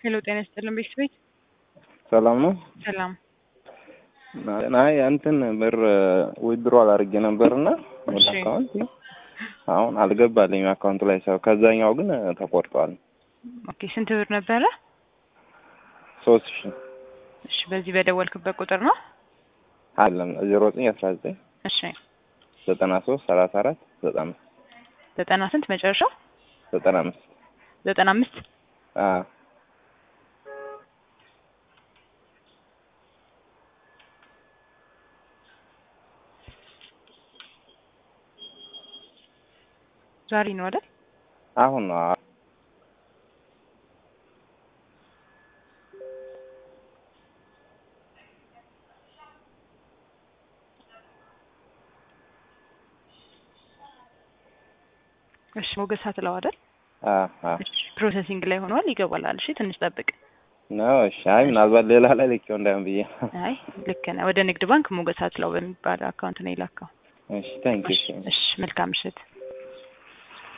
ሄሎ ጤና ይስጥልን ቤተሰቤት ሰላም ነው። ሰላም አይ እንትን ብር ዊድሮ አላርጌ ነበርና ወደ እሺ። አካውንት አሁን አልገባልኝም አካውንቱ ላይ ሰው ከዛኛው ግን ተቆርጧል። ኦኬ ስንት ብር ነበረ ሶስት ሺ እሺ በዚህ በደወልክበት ቁጥር ነው አለም ዜሮ ዘጠኝ አስራ ዘጠኝ እሺ ዘጠና ሶስት ሰላሳ አራት ዘጠና አምስት ዘጠና ስንት መጨረሻው ዘጠና አምስት ዘጠና አምስት አዎ ዛሬ ነው አይደል አሁን ነው አዎ። እሺ ሞገስ አትለው አይደል አዎ አዎ እሺ ፕሮሰሲንግ ላይ ሆኗል ይገባላል እሺ ትንሽ ጠብቅ ነው እሺ። አይ ምናልባት ሌላ ላይ ልኬው እንዳይሆን ብዬ አይ ልክ ነህ ወደ ንግድ ባንክ ሞገስ አትለው በሚባል አካውንት ነው የላከው እሺ ታንኪ እሺ እሺ መልካም ምሽት